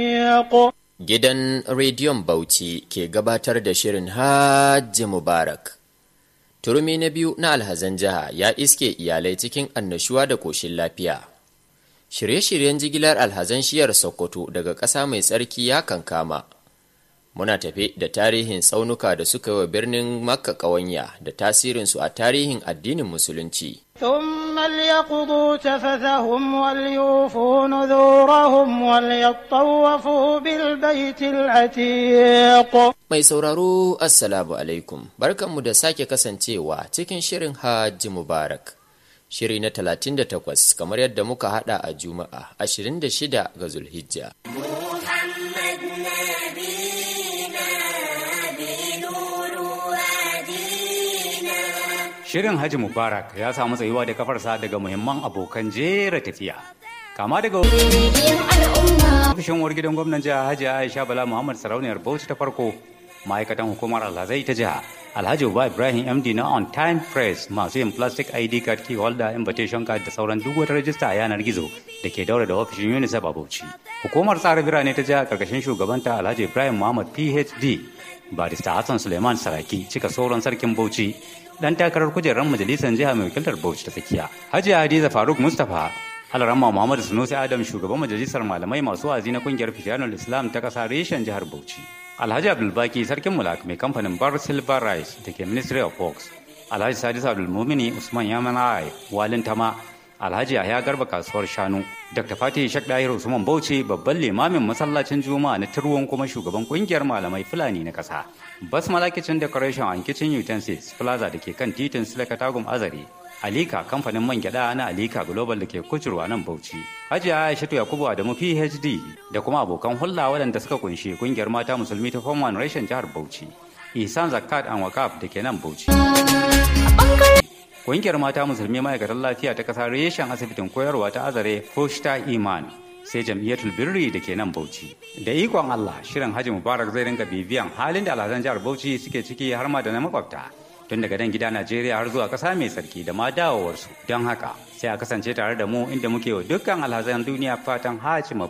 Gidan Rediyon Bauchi ke gabatar da shirin Hajji Mubarak. Turmi na biyu na alhazan jiha ya iske iyalai cikin annashuwa da koshin lafiya. Shirye-shiryen jigilar alhazan shiyar Sokoto daga ƙasa mai tsarki ya kankama. Muna tafe da tarihin tsaunuka da suka wa birnin Makka ƙawanya da tasirinsu a tarihin addinin Musulunci. ثم ليقضوا تفثهم وليوفوا نذورهم وليطوفوا بالبيت العتيق Mai sauraro Assalamu alaikum, barkanmu da sake kasancewa cikin shirin Hajji Mubarak. Shiri na 38 kamar yadda muka hada a Juma'a 26 ga Zulhijja. محمد نبينا بنور وادينا Shirin Haji Mubarak ya samu tsayuwa da kafarsa daga muhimman abokan jera tafiya. Kama daga ofishin uwar gidan gwamnan jiha Hajji Aisha Bala Muhammad Sarauniyar Bauchi ta farko, ma'aikatan hukumar alhazai ta jiha, Alhaji Uba Ibrahim MD na On Time Press masu yin plastic ID card key holder invitation card da sauran duk wata rajista a yanar gizo da ke daura da ofishin UNICEF a Bauchi. Hukumar tsara birane ta jiha karkashin shugabanta Alhaji Ibrahim Muhammad PhD, Barista Hassan Suleiman Saraki cika sauran sarkin Bauchi dan takarar kujerar majalisar jiha mai wakiltar Bauchi ta tsakiya. Hajiya Hadiza Faruk Mustapha Alarama Muhammadu Sunusi Adam shugaban majalisar malamai masu wazi na kungiyar Fitanul Islam ta kasa reshen jihar Bauchi. Alhaji Abdulbaki sarkin mulak mai kamfanin Bar Silver Rice da ke Ministry of Works. Alhaji Sadis Abdulmumini Usman Yamanai Walin Tama Alhaji Yahya Garba kasuwar Shanu. Dr. Fatih Shak Dahir Usman Bauchi babban limamin masallacin Juma'a na Turwon kuma shugaban kungiyar malamai Fulani na kasa. Basmala Kitchen Decoration and Kitchen Utensils Plaza da ke kan titin Silaka Tagum Azare. Alika kamfanin man gyada na Alika Global da ke kucurwa nan Bauchi. Hajiya Aishatu Yakubu Adamu PhD da kuma abokan hulɗa waɗanda suka kunshi kungiyar mata musulmi ta Form One Reshen jihar Bauchi. Ihsan Zakat and Wakaf da ke nan Bauchi. Ƙungiyar mata musulmi ma'aikatan lafiya ta ƙasa reshen asibitin koyarwa ta azare Foshta Iman sai jam'iyyatul birri da ke nan Bauchi. Da ikon Allah shirin Haji Mubarak zai ringa bibiyan halin da alhazan jihar Bauchi suke ciki har ma da na makwabta. Tun daga nan gida Najeriya har zuwa ƙasa mai tsarki da ma dawowarsu. Don haka sai a kasance tare da mu inda muke wa dukkan alhazan duniya fatan Haji Mubarak.